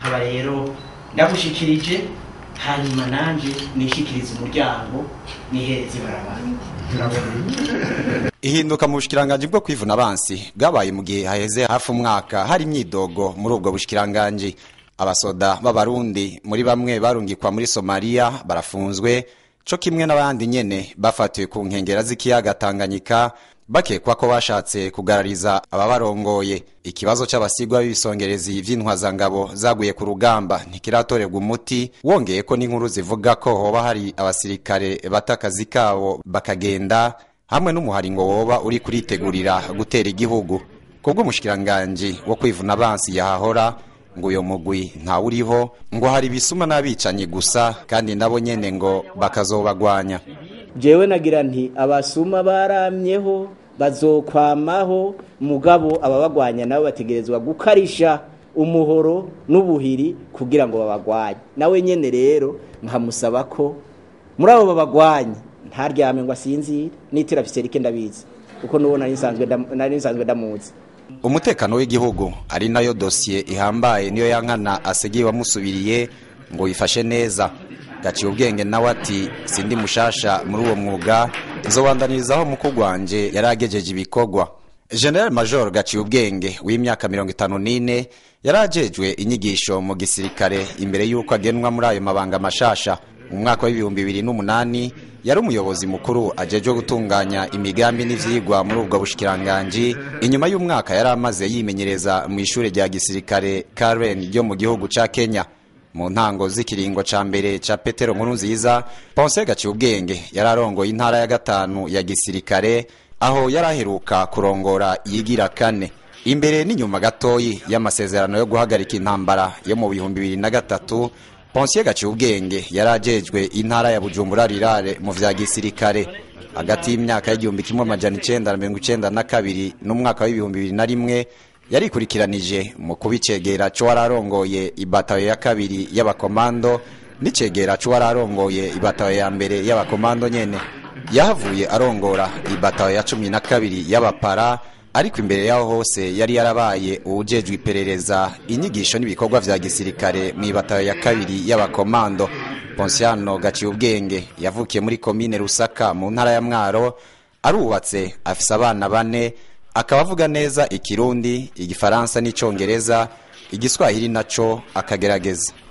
nkaba rero ndagushikirije hanyuma nanjye nishikirize umuryango nihereze ibarabara ihinduka mu bushikiranganji bwo kwivuna abansi bwabaye mu gihe haheze hafi umwaka hari imyidogo muri ubwo bushikiranganji abasoda b'abarundi muri bamwe barungikwa muri somaliya barafunzwe co kimwe n'abandi nyene bafatiwe ku nkengera z'ikiyaga tanganyika bakekwa ko bashatse kugarariza ababarongoye ikibazo c'abasigwa b'ibisongerezi vy'intwazangabo zaguye ku rugamba ntikiratorerwa umuti wongeye ko n'inkuru zivuga ko hoba hari abasirikare bata akazi kabo bakagenda hamwe n'umuharingo woba uri kuritegurira gutera igihugu kubw'umushikiranganji wo kwivuna abansi yahahora ngo uyo mugwi ntawuriho ngo hari ibisuma n'abicanyi gusa kandi nabo nyene ngo bakazobagwanya jewe nagira nti abasuma baramyeho bazokwamaho mugabo ababagwanya nabo bategerezwa gukarisha umuhoro n'ubuhiri kugira ngo babagwanye nawe nyene rero nkamusaba ko muri abo babagwanye ntaryame ngo asinzire nitira fiserike ndabizi kuko nuwo nari nsanzwe ndam- nari nsanzwe ndamuzi umutekano w'igihugu ari nayo dosiye ihambaye niyo yankana asigiye wamusubiriye ngo yifashe neza gaciye ubwenge nawe ati sindi mushasha muri uwo mwuga nzobandanirizaho mukuru wanje yari agejeje ibikorwa general major gaciye ubwenge w'imyaka mirongo itanu n'ine yari ajejwe inyigisho mu gisirikare imbere y'uko agenwa muri ayo mabanga mashasha mu mwaka w'ibihumbi bibiri n'umunani yari umuyobozi mukuru ajejwe gutunganya imigambi n'ivyigwa muri ubwo bushikiranganji inyuma y'umwaka yari amaze yimenyereza mu ishure rya gisirikare Karen ryo mu gihugu ca Kenya mu ntango z'ikiringo ca mbere ca Petero nkuru nziza Ponce gaciye ubwenge yari arongoye intara ya gatanu ya gisirikare aho yari aheruka kurongora yigira kane imbere n'inyuma gatoyi y'amasezerano yo guhagarika intambara yo mu bihumbi bibiri na gatatu Ponsiye gaciye ubwenge yari ajejwe intara ya Bujumbura rirare mu vya gisirikare hagati y'imyaka y'igihumbi kimwe amajana icenda na mirongo icenda na kabiri n'umwaka w'ibihumbi bibiri na rimwe yarikurikiranije mu kuba icegera co wararongoye ibatayo ya kabiri y'abakomando n'icegera co wararongoye ibatayo ya mbere y'abakomando nyene yahavuye arongora ibatayo ya cumi na kabiri y'abapara ariko imbere yaho hose yari yarabaye uwujejwe iperereza inyigisho n'ibikorwa vya gisirikare mu ibatayo ya kabiri y'abakomando Ponsiano gaciye ubwenge yavukiye muri komine Rusaka mu ntara ya Mwaro arubatse afise abana bane akaba avuga neza ikirundi igifaransa n'icongereza igiswahili naco akagerageza